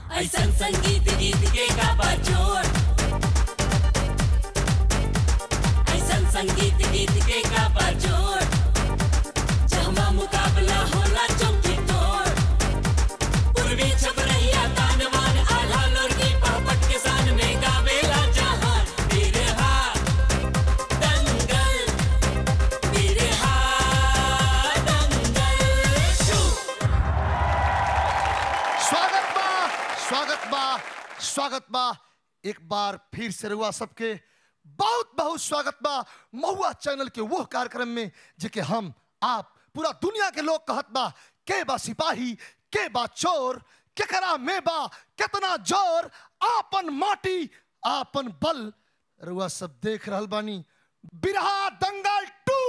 ऐसन संगीत गीत के का बजोर ऐसन संगीत गीत के का बजोर जहमा मुकाबला होला चौकी तोड़ पूर्वी छपरहिया तानवान आल्हा लोरगी पहपट के सान में गावेला जहान बिरहा दंगल बिरहा दंगल शू स्वागत बा स्वागत बा स्वागत बा एक बार फिर से रुआ सबके बहुत बहुत स्वागत बा महुआ चैनल के वो कार्यक्रम में जेके हम आप पूरा दुनिया के लोग कहत बा के बा सिपाही के बा चोर केकरा में बा कितना जोर आपन माटी आपन बल रुआ सब देख रहल बानी बिरहा दंगल टू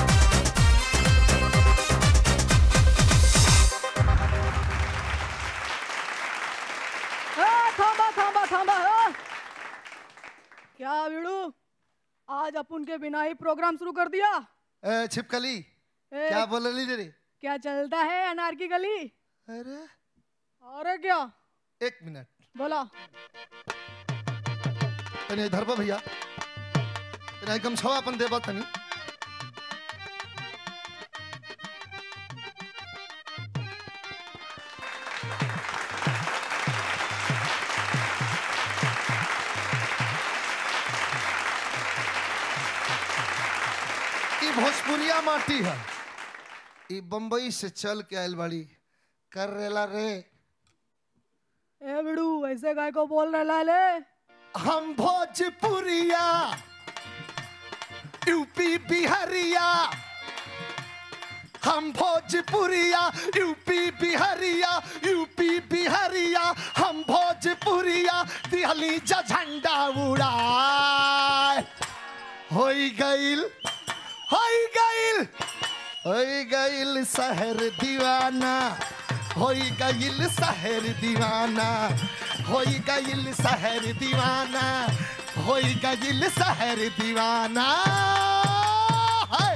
ए, थांबा थांबा थांबा ए! क्या बिड़ू आज अपन के बिना ही प्रोग्राम शुरू कर दिया ए, छिपकली ए, क्या बोल रही रे क्या चलता है अनार की गली अरे और क्या एक मिनट बोला तनी इधर बा भैया तनी गमछवा अपन देबा तनी ई भोजपुरिया माटी है ई बम्बई से चल के आयल बाड़ी कर रेला रे ए बिड़ू ऐसे गाय को बोल रहा ले हम भोजपुरिया यूपी बिहारिया हम भोजपुरिया यूपी बिहारिया यूपी बिहारिया हम भोजपुरिया दिहली जा झंडा उड़ाए होई गइल होई गइल होई गइल शहर दीवाना होई गइल शहर दीवाना होई गइल शहर दीवाना होई गइल शहर दीवाना हाय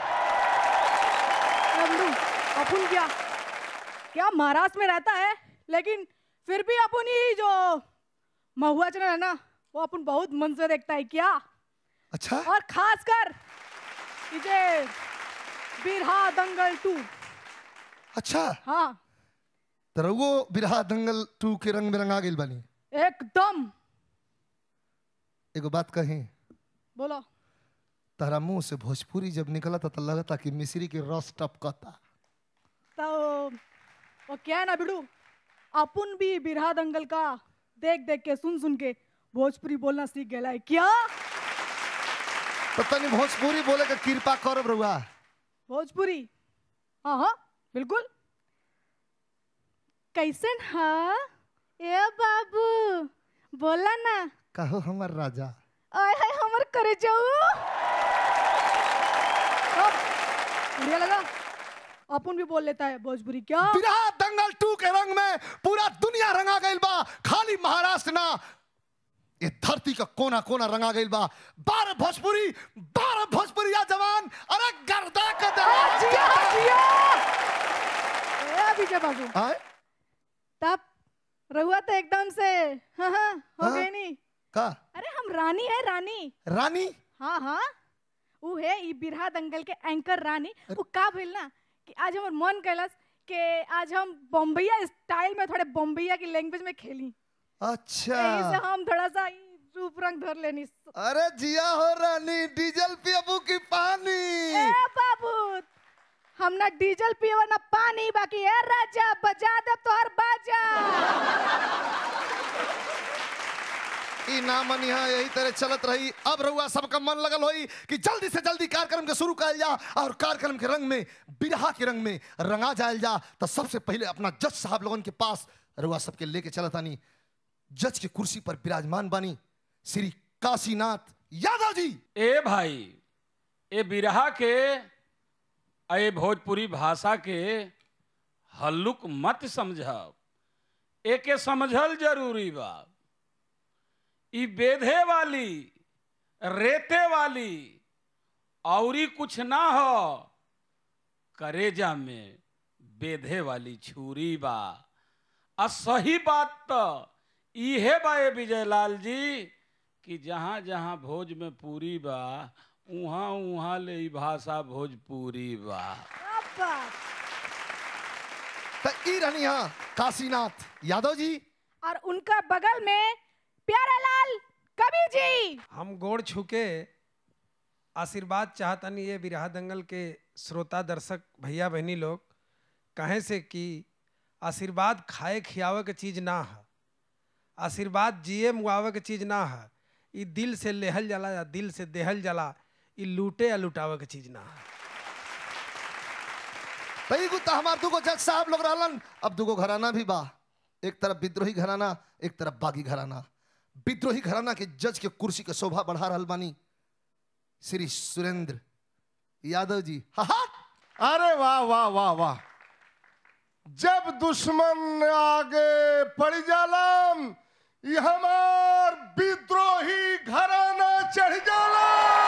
ए बिड़ू अपन क्या क्या महाराष्ट्र में रहता है लेकिन फिर भी अपन ही जो महुआ चैनल है ना वो अपन बहुत मन से देखता है क्या अच्छा और खासकर इसे बिरहा दंगल टू अच्छा हाँ तरगो बिरहा दंगल टू के रंग में रंगा गेल बानी एकदम एगो बात कही बोलो तारा मुंह से भोजपुरी जब निकला था तो लगता कि मिश्री के रस टपकता तो वो क्या है ना बिड़ू अपन भी बिरहा दंगल का देख देख के सुन सुन के भोजपुरी बोलना सीख गया है क्या तो तनी भोजपुरी बोले का कृपा करब रुआ भोजपुरी हाँ हाँ बिल्कुल कैसन हाँ ए बाबू बोला ना कहो हमर राजा आय हाय हमर करे जाऊ अब, बढ़िया लगा अपन भी बोल लेता है भोजपुरी क्या बिरहा दंगल टू के रंग में पूरा दुनिया रंगा गइल बा खाली महाराष्ट्र ना ये धरती का कोना कोना रंगा गइल बा बारह भोजपुरी बारह भोजपुरिया जवान अरे गर्दा के आ, जिया जिया ए विजय बाबू आए तब रहुआ तो एकदम से हाँ हाँ हो हाँ? गई नहीं का अरे हम रानी है रानी रानी हाँ हाँ वो है ई बिरहा दंगल के एंकर रानी वो का भइल ना कि आज हमर मन कैलस कि आज हम बम्बैया स्टाइल में थोड़े बम्बैया की लैंग्वेज में खेली अच्छा यही से हम थोड़ा सा ई रूप रंग धर लेनी अरे जिया हो रानी डीजल पियबू की पानी ए बाबू हम ना डीजल पियो ना पानी बाकी है राजा बजा दे तो हर बाजा ई ना मनी है यही तरह चलत रही अब रहुआ सबका मन लगल होई कि जल्दी से जल्दी कार्यक्रम के शुरू कल जा और कार्यक्रम के रंग में बिरहा के रंग में रंगा जायल जा तो सबसे पहले अपना जज साहब लोगन के पास रहुआ सबके लेके चलत आनी जज की कुर्सी पर विराजमान बानी श्री काशीनाथ यादव जी ए भाई ए बिरहा के ए भोजपुरी भाषा के हल्लुक मत समझब एके समझल जरूरी बा ई बेधे वाली रेते वाली औरी कुछ ना हो करेजा में बेधे वाली छुरी बा आ सही बात तो इहे बा ए विजयलाल जी कि जहाँ जहाँ भोज में पूरी बा उहाँ उहाँ ले ई भाषा भोजपुरी बा अब बात। तो ई रहनी हाँ काशीनाथ यादव जी और उनका बगल में प्यारालाल कबीर जी हम गोड़ छुके आशीर्वाद चाहतनी ये बिरहा दंगल के श्रोता दर्शक भैया बहनी लोग कहे से कि आशीर्वाद खाए खियावे के चीज ना है आशीर्वाद जिए मुआवे के चीज ना है ई दिल से लेहल जाला या दिल से देहल जाला ई लूटे या लुटावे के चीज ना है तई गुत्ता हमार दुगो जज साहब लोग रहलन अब दुगो घराना भी बा एक तरफ विद्रोही घराना एक तरफ बागी घराना विद्रोही घराना के जज के कुर्सी के शोभा बढ़ा रहल बानी श्री सुरेंद्र यादव जी हा हा अरे वाह वाह वाह वाह जब दुश्मन आगे पड़ जालम ये हमार विद्रोही घराना चढ़ जाला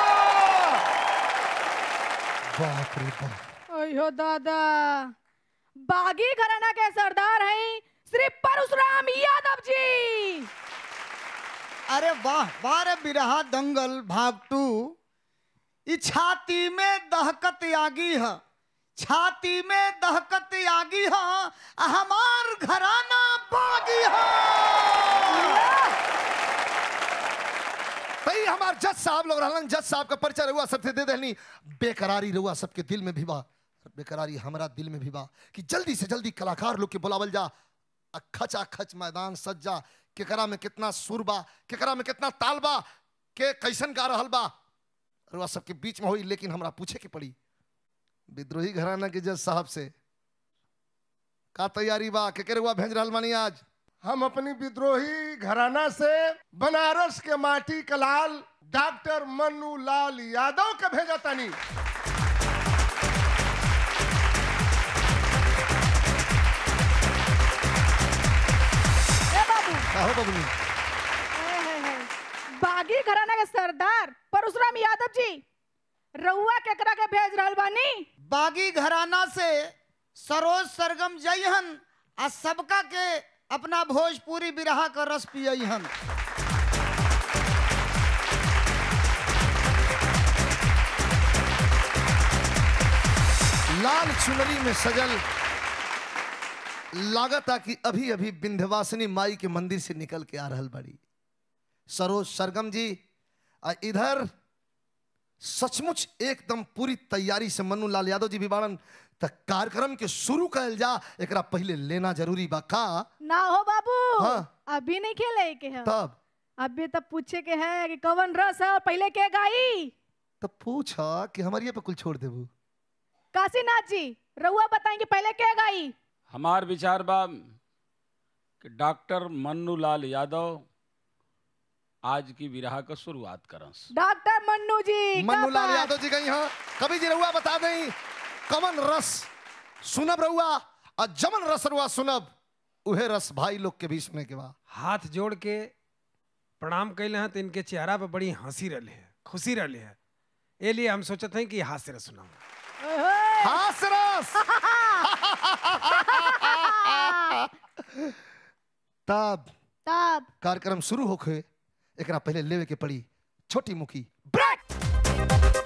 बाप रे बाप अयो दादा बागी घराना के सरदार हैं श्री परशुराम यादव जी अरे वाह वाह रे बिरहा दंगल भाग टू ई छाती में दहकत आगी है छाती में दहकत आगी है आ हमार घराना बागी है तई हमार जज साहब लोग रहलन जज साहब का परिचय रहुआ सबसे दे देनी बेकरारी रहुआ सबके दिल में भी बा बेकरारी हमरा दिल में भी बा कि जल्दी से जल्दी कलाकार लोग के बुलावल जा आ खचा खच मैदान सज जा केकरा में कितना सुर बा केकरा में कितना ताल बा के कैसन गा रहल बा रहुआ सबके बीच में होई लेकिन हमरा पूछे के पड़ी विद्रोही घराना के जज साहब से का तैयारी बा के के रहुआ भेज रहल मानी आज हम अपनी विद्रोही घराना से बनारस के माटी का लाल डॉक्टर मन्नू लाल यादव के भेजा तनी ए बाबू का हो बबनी ए, है, है। बागी घराना के सरदार परशुराम यादव जी रउआ केकरा के भेज रहल बानी बागी घराना से सरोज सरगम जयहन आ सबका के अपना भोजपुरी बिरहा का रस पियहन लाल चुनरी में सजल लागता कि अभी अभी विंध्यवासिनी माई के मंदिर से निकल के आ रहल बड़ी सरोज सरगम जी आ इधर सचमुच एकदम पूरी तैयारी से मन्नू लाल यादव जी भी बाड़न त कार्यक्रम के शुरू कल जा एकरा पहले लेना जरूरी बा का ना हो बाबू हाँ। अभी नहीं खेले के है तब अभी तब पूछे के है कि कवन रस है पहले के गाई तब पूछा कि हमारी पे कुल छोड़ देबू काशीनाथ जी रउआ बताएंगे पहले के गाई हमार विचार बा कि डॉक्टर मन्नू लाल यादव आज की विरहा का शुरुआत करस डॉक्टर मन्नू जी मन्नू का लाल बात? यादव जी गई हाँ कभी जी रहुआ बता दें कमन रस सुनब रहुआ और जमन रस रहुआ सुनब उहे रस भाई लोग के भी सुने के बा हाथ जोड़ के प्रणाम कैले हैं तो इनके चेहरा पे बड़ी हंसी रहे है खुशी रहे है ए लिए हम सोचते हैं कि हास्य रस सुनाऊं ओए होए। हास रस तब तब कार्यक्रम शुरू होखे एकरा पहले लेवे के पड़ी छोटी मुखी ब्रेक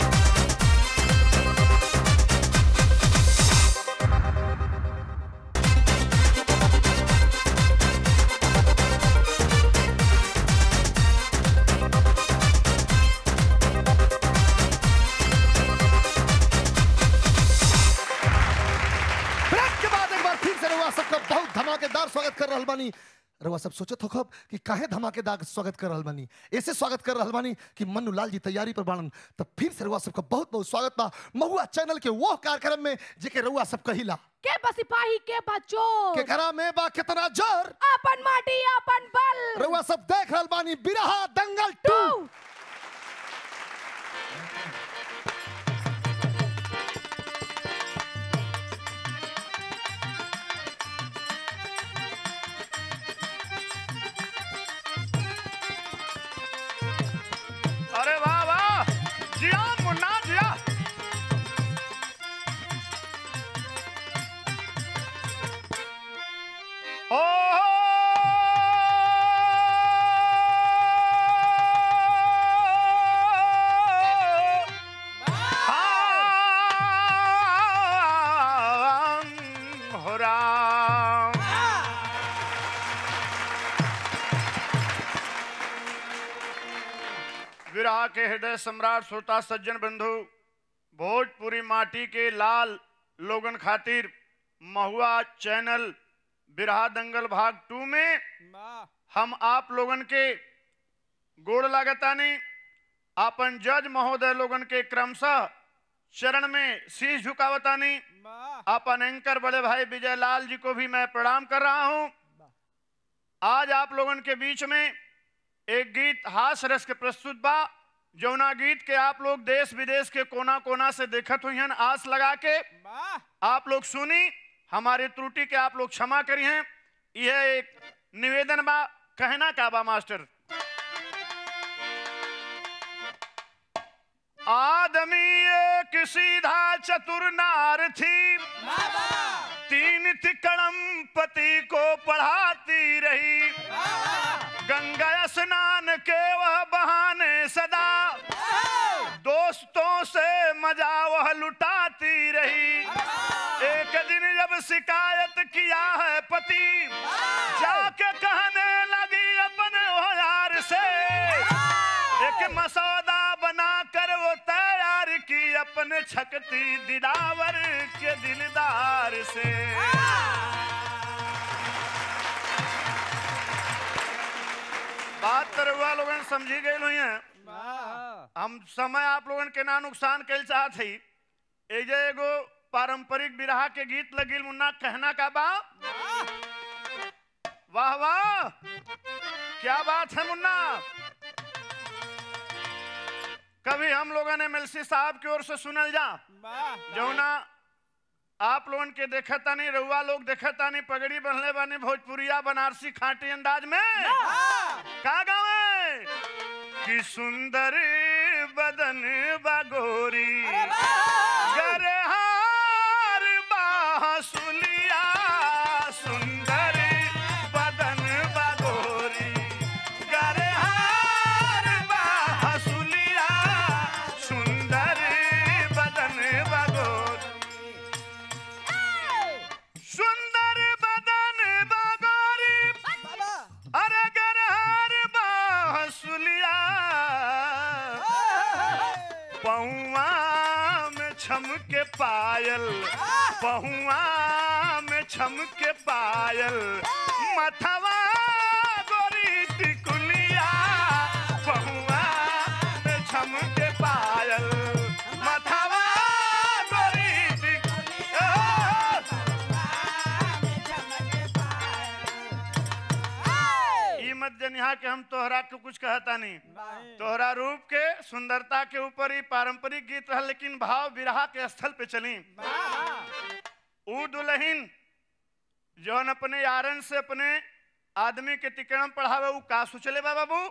ब्रेक के बाद एक बार फिर से रहुआ सबका बहुत धमाकेदार स्वागत कर रहल बानी रहुआ सब सोचत होखब कि काहे धमाकेदार स्वागत कर रहल बानी ऐसे स्वागत कर रहल बानी कि मन्नू लाल जी तैयारी पर बाड़न तब फिर से रहुआ सबका बहुत बहुत स्वागत बा महुआ चैनल के वो कार्यक्रम में जेके रहुआ सब कहिला के बसिपाही के बच्चों के घरा में बा कितना जोर अपन माटी अपन बल रहुआ सब देख रहल बानी बिरहा दंगल टू टू अरे वाह वाह जिया मुन्ना जिया ओ हो राम विराह के हृदय सम्राट श्रोता सज्जन बंधु भोजपुरी माटी के लाल लोगन खातिर महुआ चैनल बिरहा दंगल भाग टू में हम आप लोगन के गोड़ लागतानी आपन जज महोदय लोगन के क्रमशः चरण में शीश झुकावतानी अपन एंकर बड़े भाई विजय लाल जी को भी मैं प्रणाम कर रहा हूं आज आप लोगन के बीच में एक गीत हास रस के प्रस्तुत बा जौना गीत के आप लोग देश विदेश के कोना कोना से देखत हुई हैं आस लगा के आप लोग सुनी हमारी त्रुटि के आप लोग क्षमा करी हैं यह एक निवेदन बा कहना का बा मास्टर आदमी एक सीधा चतुर नार थी तीन तिकड़म पति को पढ़ाती रही गंगा स्नान के वह बहाने सदा दोस्तों से मजा वह लुटाती रही एक दिन जब शिकायत किया है पति जाके कहने लगी अपने वो यार से एक मसौदा बनाकर वो तैयार की अपने छकती दिलावर के दिलदार से बात तरवा लोगन समझी गई हुई है हम समय आप लोगन के ना नुकसान कैल चाहत हई एजे एगो पारंपरिक बिरहा के गीत लगिल मुन्ना कहना का बा वाह वाह क्या बात है मुन्ना कभी हम लोगों ने एमएलसी साहब की ओर से सुनल जा जौना आप लोगन के देखता नहीं रउआ लोग देखता नहीं पगड़ी बनले बानी भोजपुरिया बनारसी खाटी अंदाज में का गावे कि सुंदर बदन बगोरी गरहार बांसुलिया सुंदर बदन बगोरी गरहार बांसुलिया सुंदर बदन बगोरी सुंदर बदन बगोरी अरे गरहार बांसुलिया पहुआ में छमके पायल पहुआ में छमके पायल मथवा गोरी टिकुलिया पहुआ में छमके पायल मथवा गोरी टिकुलिया ई मत जनिहा के हम तोहरा के कुछ कहता नहीं तोहरा रूप के सुंदरता के ऊपर ही पारंपरिक गीत रहा लेकिन भाव विरहा के स्थल पे चली ऊ दुल्हन जौन अपने यारन से अपने आदमी के तिकड़म पढ़ावे ऊ का सोचले बा बाबू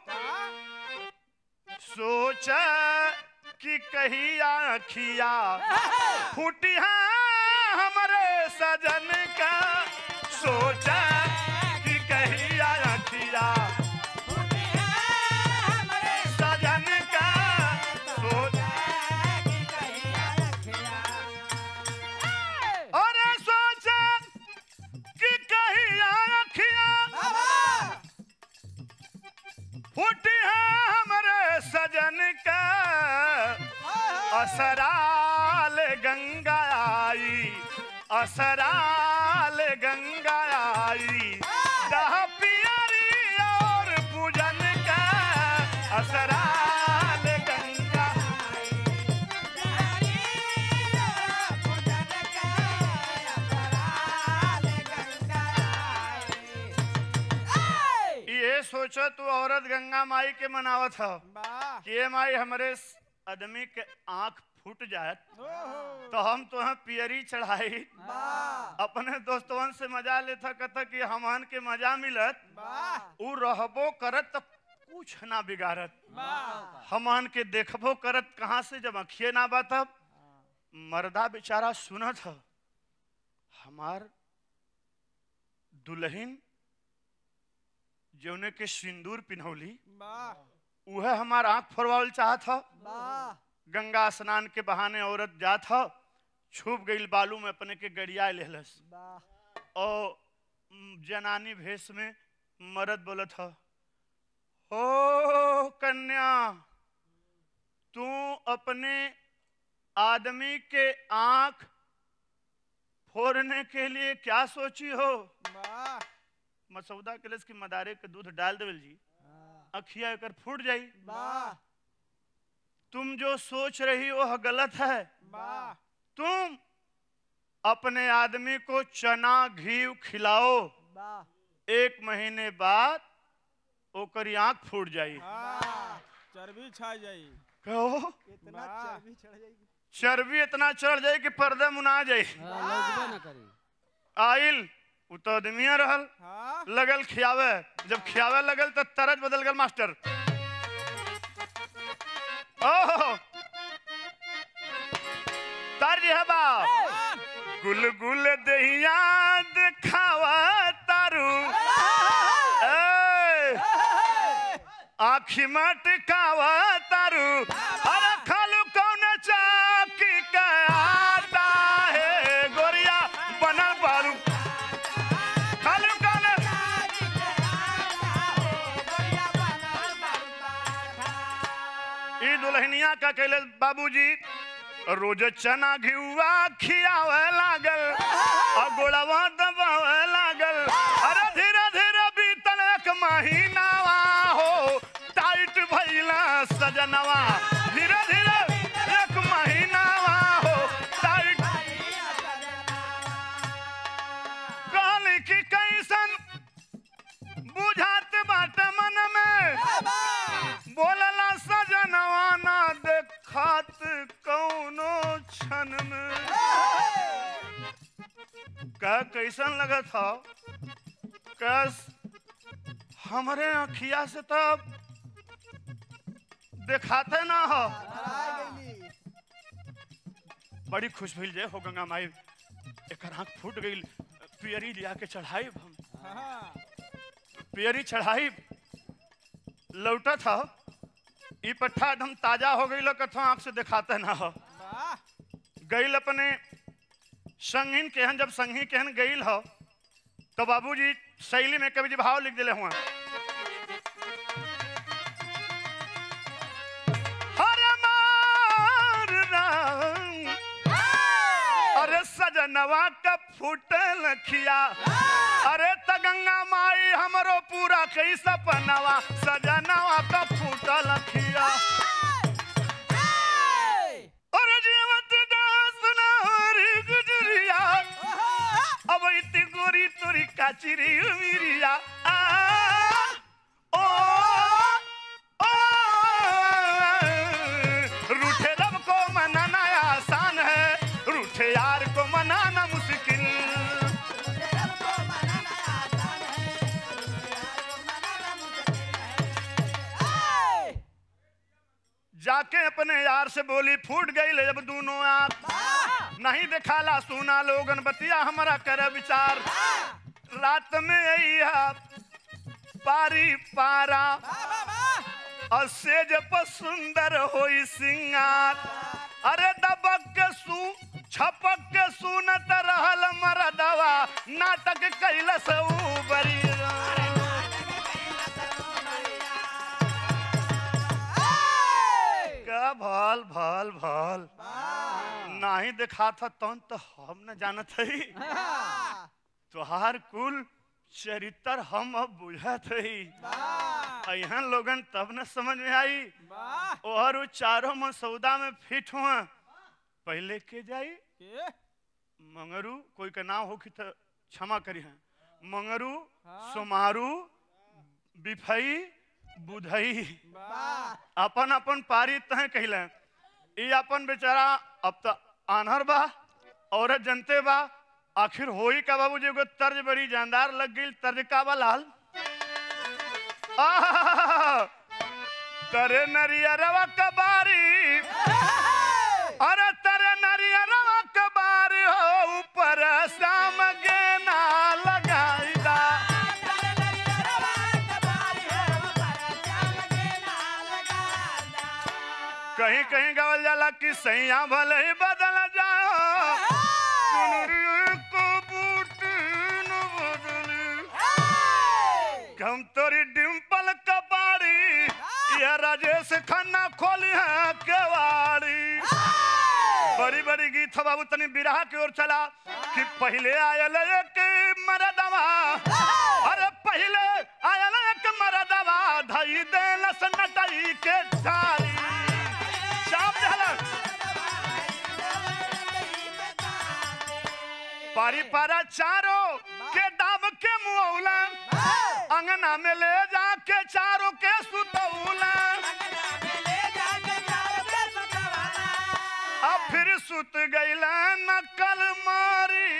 सोच कि कही आखिया फूटिया हमरे सजन का सोचा कि कही आखिया सजन का सोचा अरे सोचा कि कही आखिया फूटी है हमरे सजन का असराल गंगा आई असराल गंगा आई दह पियरी और पूजन का असराल गंगा ये सोचो तू औरत गंगा माई के मनावत हो कि ये माई हमरे स- आदमी के आंख फूट जाए तो हम तो पियरी चढ़ाई अपने दोस्तवन से मजा लेता कहता कि हमहन के मजा मिलत उ रहबो करत त कुछ ना बिगाड़त हमहन के देखबो करत कहाँ से जब अखिए ना बातब मर्दा बेचारा सुनत ह हमार दुल्हन जौने के सिंदूर पिन्हौली उहे हमार आंख फोरवावल चाहत ह गंगा स्नान के बहाने औरत जात ह छुप गईल बालू में अपने के गड़िया लेहलस और म, जनानी भेष में मर्द बोलत ह ओ कन्या तू अपने आदमी के आंख फोड़ने के लिए क्या सोची हो मसौदा कलश की मदारे के दूध डाल देवल जी अखिया एकर फूट जाई तुम जो सोच रही हो वह गलत है तुम अपने आदमी को चना घी खिलाओ एक महीने बाद ओकरी आंख फूट जाई चर्बी छा जाई कहो इतना चर्बी चढ़ जाएगी चर्बी इतना चढ़ जाए कि पर्दा मुना जाए आइल उ तो आदमिया रहल हाँ लगल खियावे जब खियावे लगल तो तरज बदल गल मास्टर ओहो तर है बा गुल गुल दहिया दिखावा तारू ए, आखी मटकावा तारू अरे खालू कौन चाकी का आता है गोरिया बनल बारू खालू कौन ई दुल्हनिया का कैले बाबूजी रोज चना घिउआ खियावे लागल और गोड़वा दबावे लागल अरे धीरे धीरे बीतल एक महीनावा हो टाइट भइला सजनवा धीरे धीरे एक महीनावा हो टाइट कहली कि कैसन बुझात बाटे मन में बोलला सजनवा ना देखत कौनो क्षण में का कैसन लगत हो कस हमरे अखिया से तब देखाते ना हो बड़ी खुश भइल जे हो गंगा माई एकर आंख फूट गई पियरी लिया के चढ़ाई हम पियरी चढ़ाई लौटा था ई पट्ठा एकदम ताजा हो गई कथो आंख से दिखाते ना हो गईल अपने संगीन केहन जब संगी केहन गईल हो तो बाबूजी शैली में कवि जी भाव लिख दिले हुआ हर मार रंग अरे सजनवा का फूटल खिया अरे त गंगा माई हमरो पूरा कई सपनवा सजनवा का फूटल खिया अरे जीवत दास नारी गुजरिया अब इतनी गोरी तोरी काचिरी मिरिया आ, ओ, ओ, रूठे रब को मनाना आसान है रूठे यार को मनाना मुश्किल जाके अपने यार से बोली फूट गई ले जब दोनों आंख नहीं दिखाला सुना लोगन बतिया हमारा करे विचार रात में अइहा पारी पारा और सेज पर सुंदर होई सिंगार अरे दबक के सू छपक के सुनत रहल मरदवा नाटक कैलस ऊ बरी का भल भल भल नहीं देखा था तौन तो हम न जानत हई तुहार कुल चरित्र हम अब बुझत हई अहन लोगन तब न समझ में आई और उ चारों मसौदा में फिट हुआ पहले के जाई मंगरू कोई का नाम होखी तो क्षमा करी है मंगरू सोमारू बिफई बुधई अपन अपन पारी तह कहले ई अपन बेचारा अब तो आनहर बा औरत जनते बा आखिर होई का बाबू जी एगो तर्ज बड़ी जानदार लग गई तर्ज का बा लाल आहा, तरे नरियरवा कबारी अरे तरे नरियरवा कबारी हो ऊपर शाम गेना लगाई दा कहीं कहीं गावल जाला कि सैया भले ही बदल जाओ चुनरी को बूटी न हम तोरी डिम्पल कपाड़ी ये राजेश खन्ना खोली है केवाड़ी बड़ी बड़ी गीत हो बाबू तनी बिरहा की ओर चला कि पहले आयल एक मरदवा अरे पहले आयल एक मरदवा धई देलस नटई के झारी चाप देलस पारी पारा चारों के दाम के मुआवला अंगना में ले जाके चारों के सुतौला अब फिर सुत गईला नकल मारी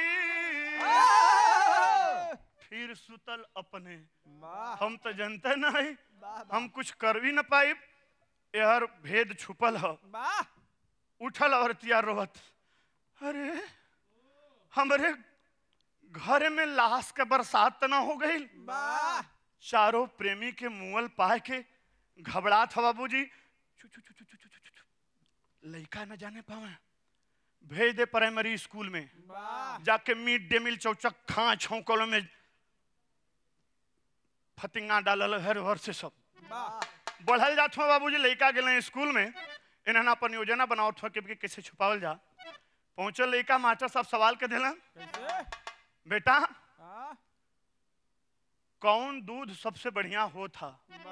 फिर सुतल अपने हम तो जनते नहीं हम कुछ कर भी न पाई यहर भेद छुपल ह उठल और तिया रोवत अरे हमरे घर में लाश के बरसात त ना हो गई चारों प्रेमी के मुअल पाए के घबरात ह बाबूजी चु चु चु चु चु चु चु चु। लइका न जाने पावे भेज दे प्राइमरी स्कूल में जाके मिड डे मील चौचक खा छौकल में फतिंगा डालल हर हर से सब बढ़ल जात हो बाबूजी लइका गेले स्कूल में इन्हना अपन योजना बनावत हो कि कैसे छुपावल जा पहुंचल लइका मास्टर साहब सवाल के दिलन बेटा कौन दूध सबसे बढ़िया हो था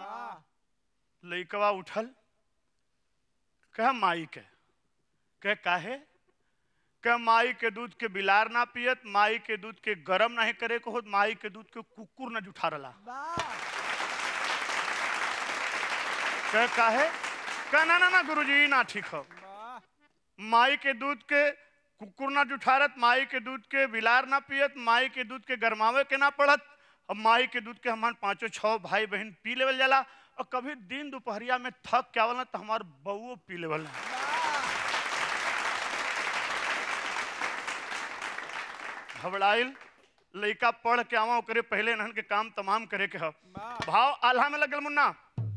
लइकवा उठल कह माई के कह काहे कह माई के दूध के बिलार ना पियत माई के दूध के गरम नहीं करे को होत माई के दूध के कुकुर न जुठा रला कह काहे कह ना ना ना गुरुजी ना ठीक हो माई के दूध के कुकुर ना जुठारत माई के दूध के बिलार ना पियत माई के दूध के गरमावे के ना पड़त अब माई के दूध के हमार पांचों छह भाई बहन पी लेवल जाला और कभी दिन दोपहरिया में थक के आवल ना तो हमार बउओ पी लेवल घबराइल लइका पढ़ के आवा ओकरे पहले इन्हन के काम तमाम करे के ह भाव आल्हा में लगल मुन्ना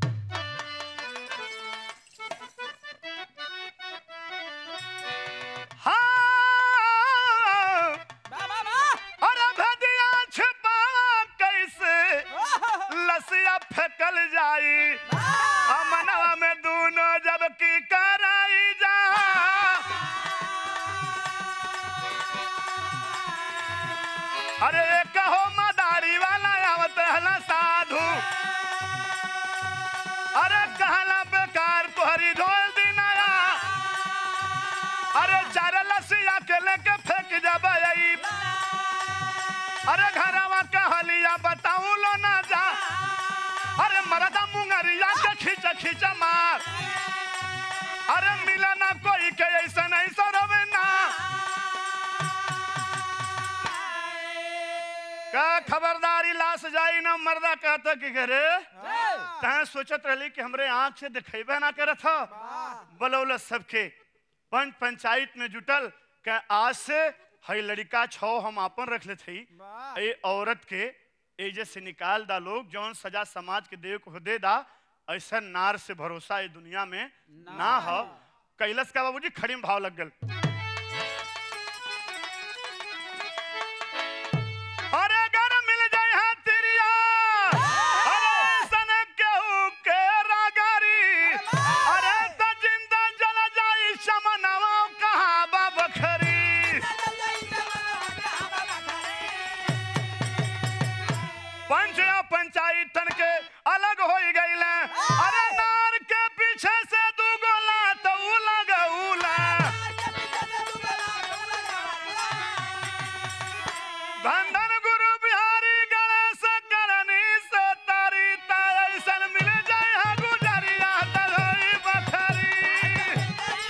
हाँ अरे भदिया छिपा कैसे लसिया फेकल जाई अमनवा में दोनों जब की कराई जा अरे कहो मदारी वाला आवत हला साधु अरे कहला बेकार तोहरी ढोल दिनाया अरे चार लसिया के लेके फेंक जब अरे घरवा कहलिया बताऊ लो ना जा अरे मरदा मुंगरिया के खींच खींच मार अरे मिला ना कोई के ऐसा नहीं सरवे ना का खबरदारी लाश जाई ना मर्दा कहता कि घरे तैं सोचत रहली कि हमरे आंख से दिखेबे ना करत ह बलौल सबके पंच पंचायत में जुटल के आज से हई लड़का छो हम आपन रख ले थी ए औरत के एजे से निकाल दा लोग जौन सजा समाज के देव को दे दा ऐसा नार से भरोसा ये दुनिया में ना हो कैलस का बाबूजी खड़ी में भाव लग गल अरे अगर मिल जाए हाँ तिरिया अरे सन केहू के रागारी अरे त जिंदा जल जाई शमनवा कहाँ बा बखरी पंच या पंचायतन के अलग हो गईल अरे नार के पीछे से दू गोला तो उला गऊला धन धन गुरु बिहारी गणेश करनी से तारी तारसन मिल जाए हा गुजरिया तलई बखरी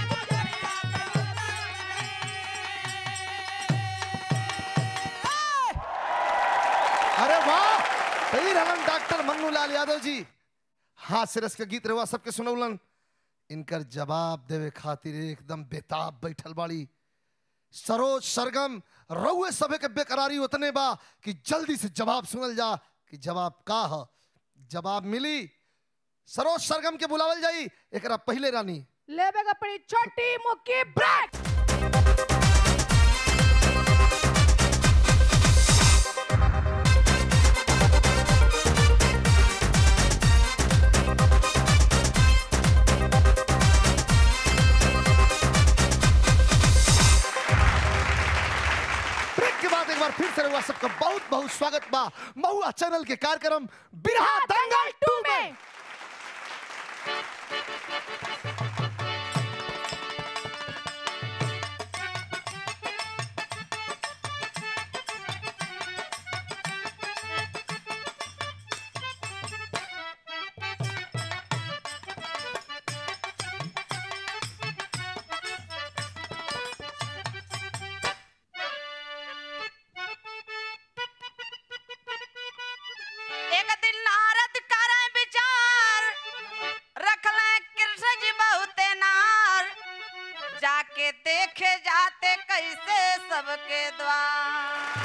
अरे वाह सही रहलन डॉक्टर मन्नू लाल यादव जी हाँ सिरस के गीत रवा सबके सुनौलन इनकर जवाब देवे खातिर एकदम बेताब बैठल बाड़ी सरोज सरगम रउए सभे के बेकरारी उतने बा कि जल्दी से जवाब सुनल जा कि जवाब का ह जवाब मिली सरोज सरगम के बुलावल जाई एकरा पहले रानी लेबे का पड़ी छोटी मुक्की ब्रेक बहुत स्वागत बा महुआ चैनल के कार्यक्रम बिरहा दंगल टू में एक दिन नारद करे विचार रखले कृष्ण जी बहुते नार जाके देखे जाते कैसे सबके द्वार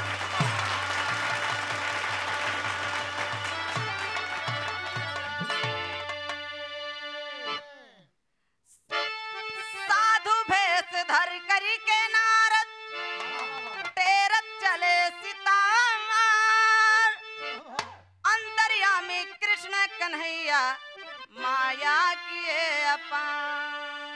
साधु भेष धर करी के नारद टेरत चले सितार अंतर्यामी कृष्ण कन्हैया माया किए अपार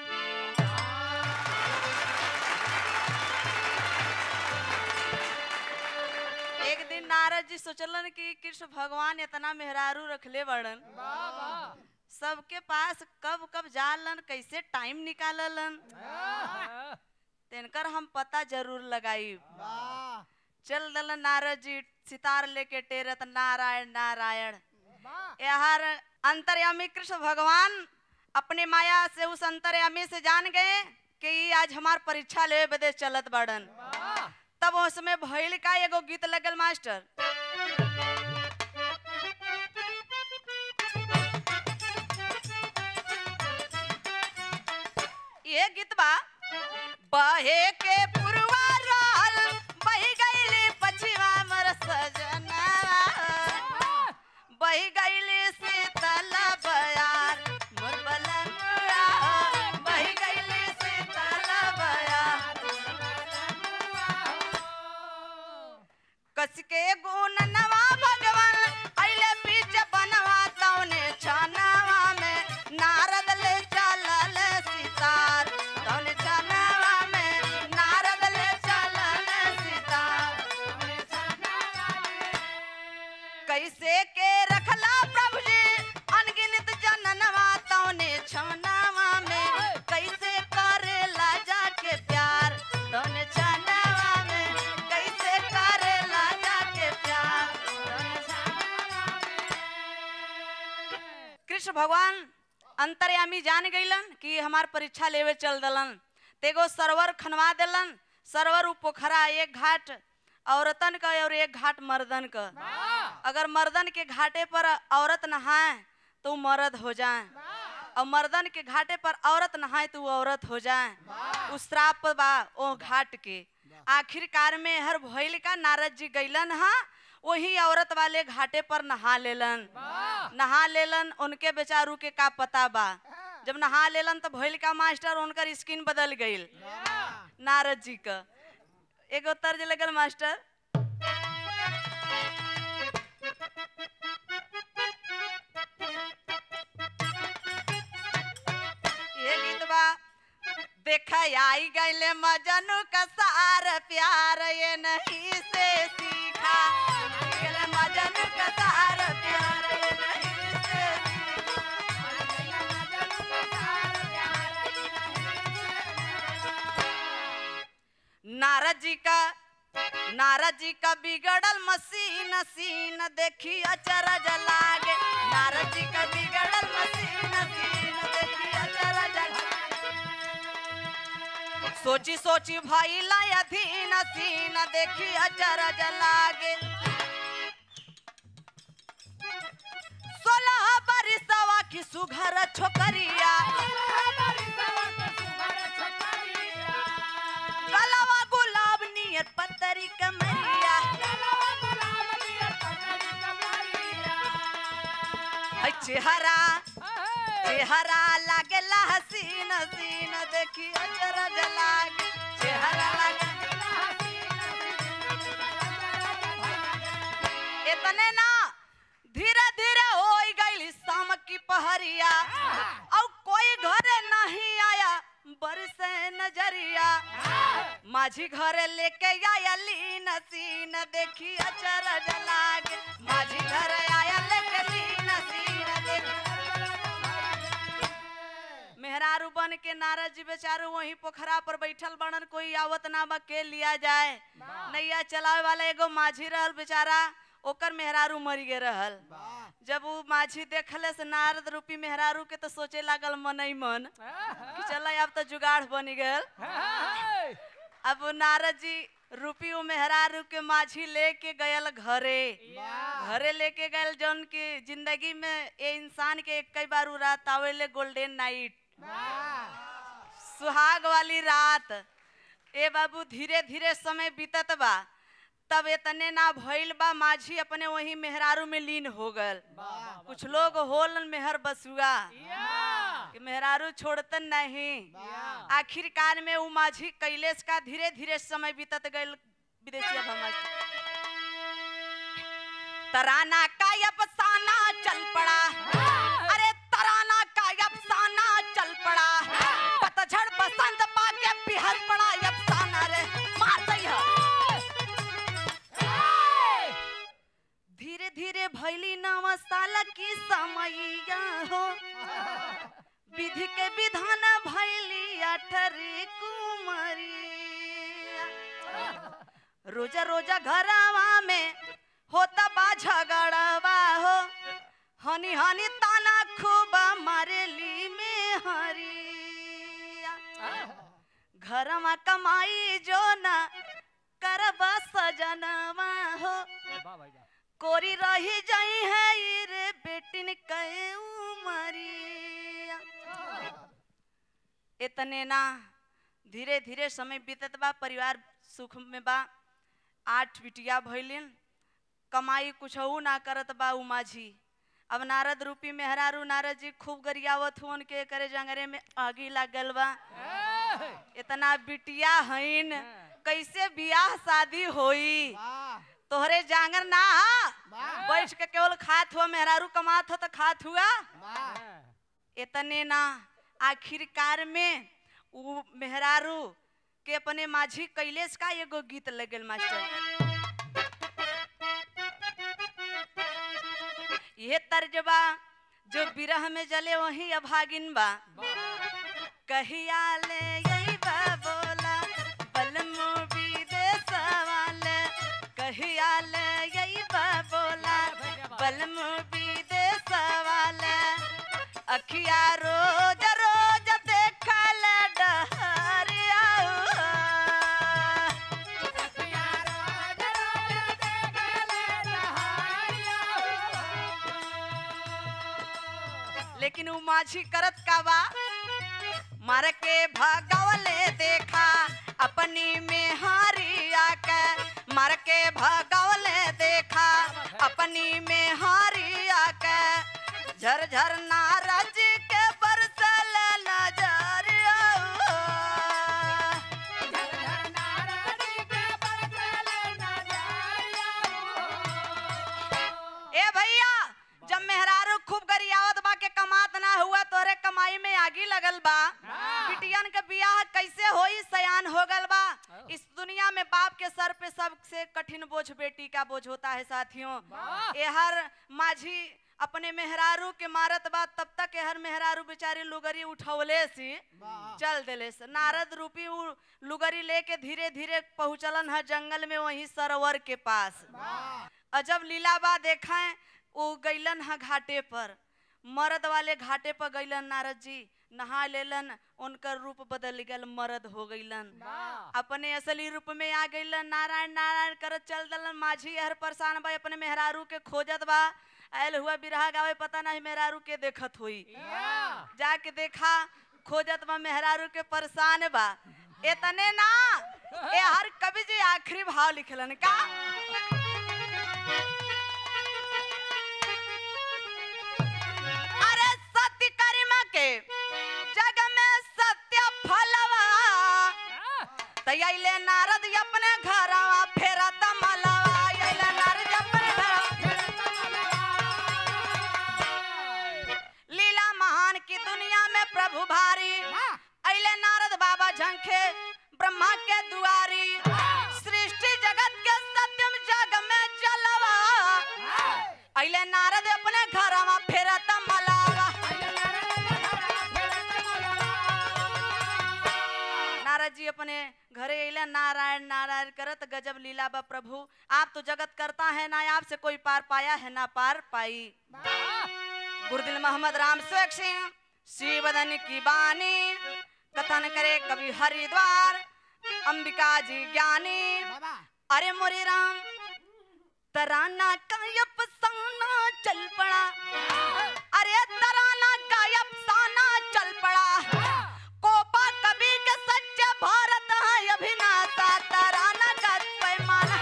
एक दिन नारद जी सोचलन कि कृष्ण भगवान इतना मेहरारू रखले बड़न सबके पास कब कब जालन कैसे टाइम निकाललन तिनकर हम पता जरूर लगाई चल दल नारद जी सितार लेके टेरत नारायण नारायण यार अंतर्यामी कृष्ण भगवान अपने माया से उस अंतर्यामी से जान गए कि ई आज हमार परीक्षा ले बदे चलत बड़न तब उसमें भइल का एगो गीत लगल मास्टर ये गीत बा बहे के पुरवा राल बही गईली पछिवा मर सजना बही गईली शीतल बयार मोर बलनुआ बही गईली शीतल बयार कस के गुण नवा भगवान अइले बीच बनवा तौने छनवा में नारद ले चलल सितार तौने छनवा में नारद ले चलल सितार कैसे के रखला प्रभु जी अनगिनत जननवा तौने छनवा में कैसे करेला जाके प्यार तौने छनवा में कैसे करेला जाके प्यार कृष्ण भगवान अंतर्यामी जान गईलन कि हमार परीक्षा लेवे चल दलन तेगो सरवर खनवा देलन सरवर उ पोखरा एक घाट औरतन का और एक घाट मर्दन का अगर मर्दन के घाटे पर औरत नहाए तो उ मर्द हो जाए और मर्दन के घाटे पर औरत नहाए तो उ औरत हो जाए उस श्राप बा ओ घाट के आखिरकार में हर भइल का नारद जी गईलन हा वही औरत वाले घाटे पर नहा लेलन नहा लेलन उनके बेचारू के का पता बा जब नहा लेलन तो भइल का मास्टर उनकर स्किन बदल गईल नारद जी का एगो तर्ज लगल मास्टर ये गीत बा देखा आई गईले मजनू का सार प्यार ये नहीं से सीखा गईले मजनू का सार प्यार ये नहीं से नारद जी का नारद जी का बिगड़ल मसीन सीन देखी अचरज लागे नारद जी का बिगड़ल मसीन सीन देखी अचरज लागे सोची सोची भाई अधीन सीन देखी अचरज लागे सोलह बरिसवा की सुघर छोकरिया गलवा गुलाब नियर पतरी कमरिया है चेहरा चेहरा लागेला हसीन हसीन देखी अचरज लागे चेहरा लागेला इतने ना धीरे धीरे हो गई शाम की पहरिया और कोई घरे नहीं आया बरसे नजरिया माझी घरे लेके आयली नसीन देखी अचरज लागे माझी घर आया लेके नसीन देखी मेहरारू बन के नारद जी बेचारू वहीं पोखरा पर बैठल बनन कोई आवत ना बा के लिया जाए नैया चलावे वाला एगो माझी रहल बेचारा ओकर मेहरारू मर गे रहल जब वो माझी देखले से नारद रूपी मेहरारू के तो सोचे लागल मन ही मन कि चल अब तो जुगाड़ बन गल अब वो नारद जी रूपी वो मेहरारू के माझी लेके गयल घरे घरे लेके गयल जौन की जिंदगी में ये इंसान के एक कई बार उ रात आवेले गोल्डन नाइट सुहाग वाली रात ए बाबू धीरे धीरे समय बीतत बा तब इतने ना भइल बा माझी अपने वही मेहरारू में लीन हो गल कुछ लोग होलन मेहर बसुआ कि मेहरारू छोड़तन नहीं आखिरकार में उ माझी कैलेश का धीरे धीरे समय बीतत गइल विदेशिया भमज तराना का अफसाना चल पड़ा अरे तराना का अफसाना चल पड़ा पतझड़ बसंत पाके बिहर पड़ा अफसाना रे मार दई धीरे धीरे भैली नव साल की समैया हो विधि के विधान भैली अठरी कुमरिया रोजा रोजा घरवा में होता बा झगड़वा हो हनी हनी ताना खूब मारेली में हरिया घरवा कमाई जो न करबा सजनवा हो कोरी रही जाई है ई रे बेटिन के उमरिया इतने ना धीरे धीरे समय बीतत बा परिवार सुख में बा आठ बिटिया भइलिन कमाई कुछ ना करत बा उ माझी अब नारद रूपी मेहरारू नारद जी खूब गरियावत हुन के करे जंगरे में आगी लागल बा इतना बिटिया हईन कैसे बियाह शादी होई तोहरे जांगर ना हा बैठ के केवल खात हुआ मेहरारू कमात हो तो खात हुआ इतने ना आखिरकार में उ मेहरारू के अपने माझी कैलेश का एगो गीत लगल मास्टर ये तर्जबा जो बिरह में जले वही अभागिन बा कहिया ले यही बा बोला बलमो विदेश वाले कहिया ले यही बा बोला बलमो विदेश वाले अखिया रोज रोज देखल डहरिया लेकिन उ माझी करत का बा मर के भगवले देखा अपनी में हारिया के मर के भगवले देखा अपनी में हारिया के झर झर नारज के बरसल नजरिया ए भैया जब मेहरारू खूब गरियावत बा के कमात ना हुआ तोरे कमाई में आगी लगल बा बिटियन के बियाह कैसे होई सयान हो गल बा इस दुनिया में बाप के सर पे सबसे कठिन बोझ बेटी का बोझ होता है साथियों ये हर माझी अपने मेहरारू के मारत बा तब तक हर मेहरारू बेचारी लुगरी उठौले सी चल दिले से नारद रूपी उ लुगरी लेके धीरे धीरे पहुंचलन है जंगल में वही सरोवर के पास अजब लीलाबा देखें वो गैलन है घाटे पर मर्द वाले घाटे पर गैलन नारद जी नहा लेलन उनकर रूप बदल गल मर्द हो गैलन अपने असली रूप में आ गैलन नारायण नारायण करत चल दलन माझी हर परेशान बा अपने मेहरारू के खोजत बा आयल हुआ बिरहा गावे पता नहीं मेहरारू के देखत हुई जाके देखा खोजत बा मेहरारू के परेशान बा इतने ना ए हर कवि जी आखिरी भाव लिखलन का अरे सत्य कर्म के जग में सत्य फलवा तैयाले नारद अपने घरवा फेरा तमलवा अइले नारद अपने घरवा लीला महान की दुनिया में प्रभु भारी अइले नारद बाबा झंखे ब्रह्मा के दुआरी अइले नारद अपने घरवा फेरत मलावा नारद जी अपने घरे अइले नारायण नारायण करत गजब लीला बा प्रभु आप तो जगत करता है ना आपसे कोई पार पाया है ना पार पाई गुरुदिल मोहम्मद राम सुख सिंह शिवदन की बानी कथन करे कवि हरिद्वार अंबिका जी ज्ञानी अरे मोरे राम तराना का अफसाना चल पड़ा अरे तराना का अफसाना चल पड़ा कोपा कवि के सच्चे भारत है अभिनाता तराना का पैमाना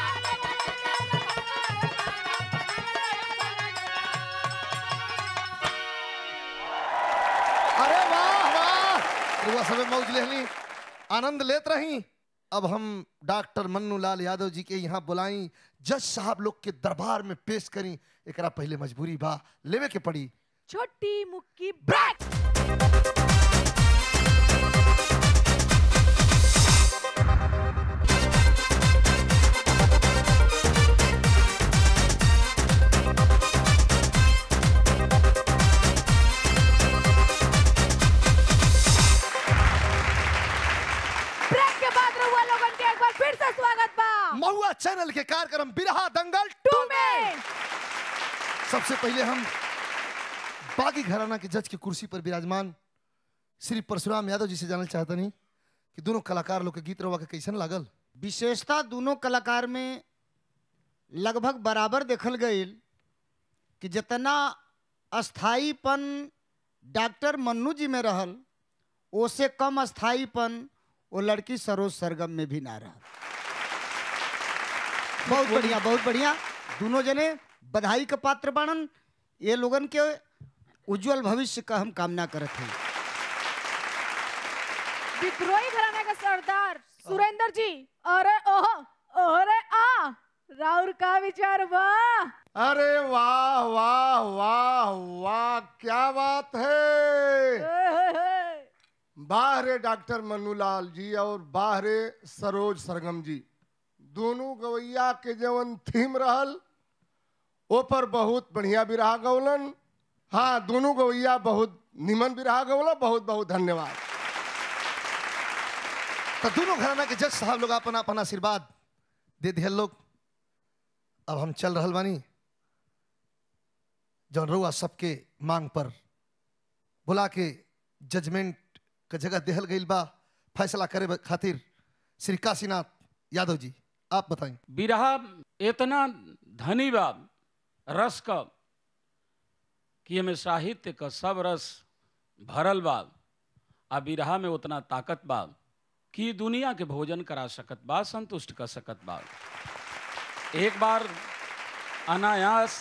अरे वाह वाह रुआ सबे मौज लेहली आनंद लेत रही अब हम डॉक्टर मन्नू लाल यादव जी के यहाँ बुलाई जज साहब लोग के दरबार में पेश करी एकरा पहले मजबूरी बा लेवे के पड़ी छोटी मुक्की ब्रेक ब्रेक के बाद रहुआ लोगन के एक बार फिर से स्वागत बा महुआ चैनल के कार्यक्रम बिरहा दंगल टू में सबसे पहले हम बागी घराना के जज की कुर्सी पर विराजमान श्री परशुराम यादव जी से जानना चाहता नहीं कि दोनों कलाकार लोग के गीत रवा के कैसन लागल विशेषता दोनों कलाकार में लगभग बराबर देखल गई कि जितना अस्थाईपन डॉक्टर मन्नू जी में रहल ओसे कम अस्थाईपन वो लड़की सरोज सरगम में भी ना रहा बहुत बढ़िया बहुत बढ़िया दोनों जने बधाई का पात्र बनन ये लोगन के उज्जवल भविष्य का हम कामना करत हैं विद्रोही घराना का सरदार सुरेंद्र जी अरे ओहो अरे आ राउर का विचार बा अरे वाह वाह वाह वाह क्या बात है बाहरे डॉक्टर मन्नूलाल जी और बाहरे सरोज सरगम जी दोनों गवैया के जवन थीम रहल ओ पर बहुत बढ़िया विराह गौलन हाँ दोनों गवैया बहुत निमन विराह गौलन बहुत बहुत धन्यवाद तो दोनों घराना के जज साहब लोग अपन अपन आशीर्वाद दे दिया लोग अब हम चल रहल बानी जौन रउआ सबके मांग पर बुला के जजमेंट का जगह देहल गईल बा फैसला करे ब- खातिर श्री काशीनाथ यादव जी आप बताएं बिरहा इतना धनी बा रस का कि एमे साहित्य का सब रस भरल बा आ बिरहा में उतना ताकत बा कि दुनिया के भोजन करा सकत बा संतुष्ट कर सकत बा एक बार अनायास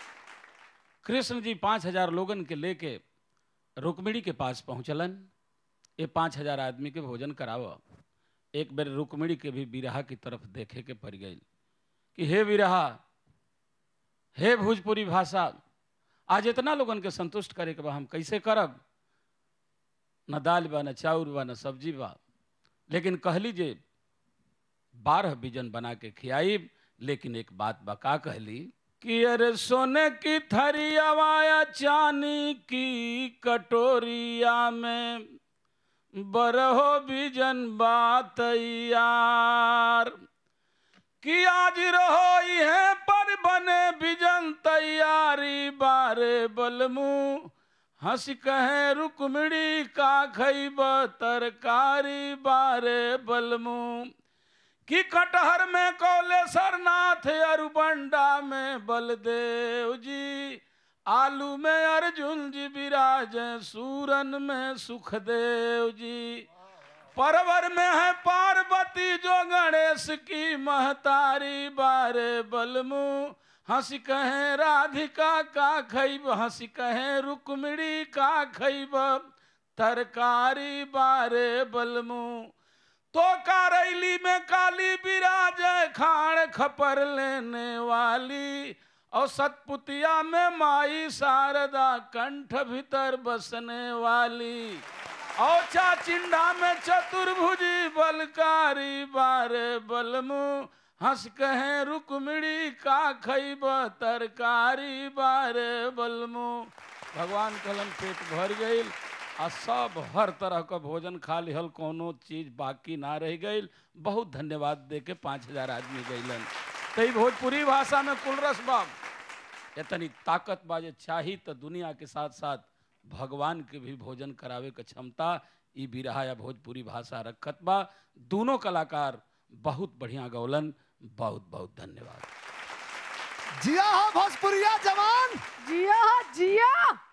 कृष्ण जी पाँच हजार लोगन के लेके रुक्मिणी के पास पहुँचलन ये पाँच हजार आदमी के भोजन कराव एक बेर रुक्मिणी के भी बिरहा की तरफ देखे के पड़ गई कि हे बिरहा हे भोजपुरी भाषा आज इतना लोगन के संतुष्ट करे के बा हम कैसे करब न दाल बा न चाउर बा न सब्जी बा लेकिन कहली जे बारह बिजन बना के खियाई लेकिन एक बात बा का कहली कि अरे सोने की थरियावाया चांदी की कटोरिया में बरहो बिजन बात यार कि आज रहो है पर बने बिजन तैयारी बारे बलमू हंस कहे रुकमणी का खैब तरकारी बारे बलमू कि कटहर में कौलेश्वर नाथ अरुबंडा में बलदेव जी आलू में अर्जुन जी विराज सूरन में सुखदेव जी परवर में है पार्वती जो गणेश की महतारी बारे बलमू हंस कहे राधिका का खैब हंस कहे रुक्मिणी का खैब तरकारी बारे बलमू तो करैली में काली विराज खाण खपर लेने वाली और सतपुतिया में माई शारदा कंठ भीतर बसने वाली और चाचिंडा में चतुर्भुजी बलकारी बारे बलमु हंस कहे रुकमिड़ी का खैब तरकारी बारे बलमो भगवान कहलन पेट भर गईल आ सब हर तरह का भोजन खा लिहल कोनो चीज बाकी ना रह गईल बहुत धन्यवाद दे के पाँच हजार आदमी गईलन तई भोजपुरी भाषा में कुल रस बाब इतनी ताकत बाजे चाही तो दुनिया के साथ साथ भगवान के भी भोजन करावे के क्षमता ई बिरहा या भोजपुरी भाषा रखत बा दोनों कलाकार बहुत बढ़िया गौलन बहुत बहुत धन्यवाद जिया हो भोजपुरिया जवान जिया जिया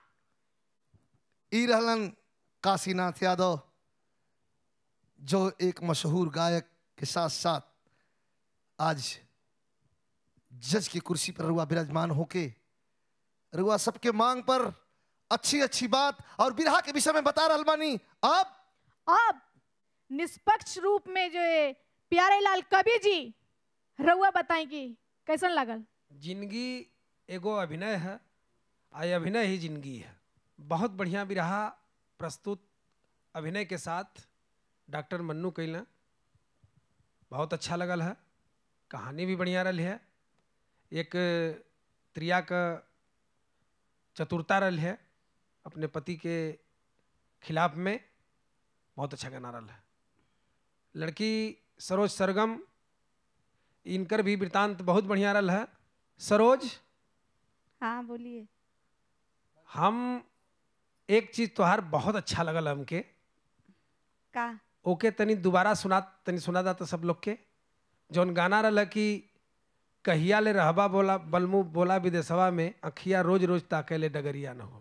ई रहलन काशीनाथ यादव जो एक मशहूर गायक के साथ साथ आज जज की कुर्सी पर रुआ विराजमान होके रुआ सबके मांग पर अच्छी अच्छी बात और बिरहा के विषय में बता रहल बानी अब अब निष्पक्ष रूप में जो है प्यारे लाल कवि जी रउआ बताएंगी कैसन लागल जिंदगी एगो अभिनय है आ ये अभिनय ही जिंदगी है बहुत बढ़िया बिरहा प्रस्तुत अभिनय के साथ डॉक्टर मन्नू कैला बहुत अच्छा लगल है कहानी भी बढ़िया रही है एक त्रिया का चतुरता रही है अपने पति के खिलाफ में बहुत अच्छा गाना रहा है लड़की सरोज सरगम इनकर भी वृतांत बहुत बढ़िया रहा है सरोज हाँ बोलिए हम एक चीज तोहार बहुत अच्छा लगल हमके का ओके तनी दोबारा सुना तनी सुना जाता सब लोग के जौन गाना रहा कि कहिया ले रहबा बोला बलमु बोला विदेशवा में अखिया रोज रोज ताके ले डगरिया न हो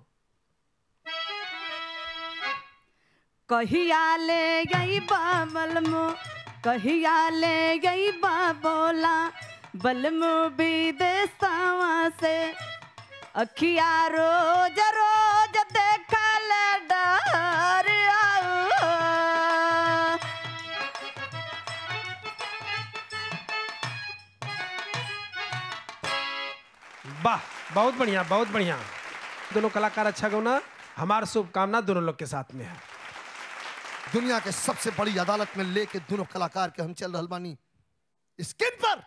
कहिया ले गई बलमो कहिया ले गई बोला बलमो विदेशवा से अखिया रोज रोज देखल डर आऊ। वाह बहुत बढ़िया बहुत बढ़िया दोनों कलाकार अच्छा गौना हमार शुभकामना दोनों लोग के साथ में है दुनिया के सबसे बड़ी अदालत में लेके दोनों कलाकार के हम चल रहल बानी स्क्रीन पर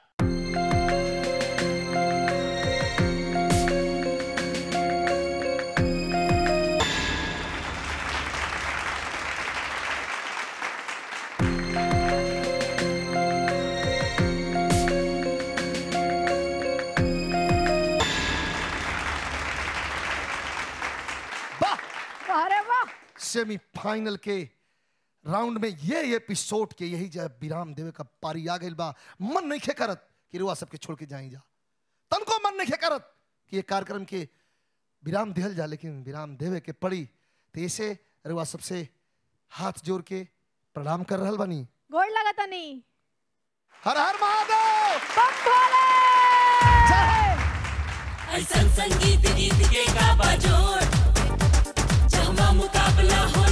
वाह अरे वाह सेमीफाइनल के राउंड में ये एपिसोड के यही जब विराम देवे का पारी आ गइल बा मन नहीं खे करत कि रुआ सबके छोड़ के जाई जा तनको मन नहीं खे करत कि ये कार्यक्रम के विराम दिहल जा लेकिन विराम देवे के पड़ी तो ऐसे रुआ सबसे हाथ जोड़ के प्रणाम कर रहल बानी गोड़ लगा नहीं हर हर महादेव बम भोले ऐसन संगीत गीत के का बाजोड़ जहाँ मुकाबला हो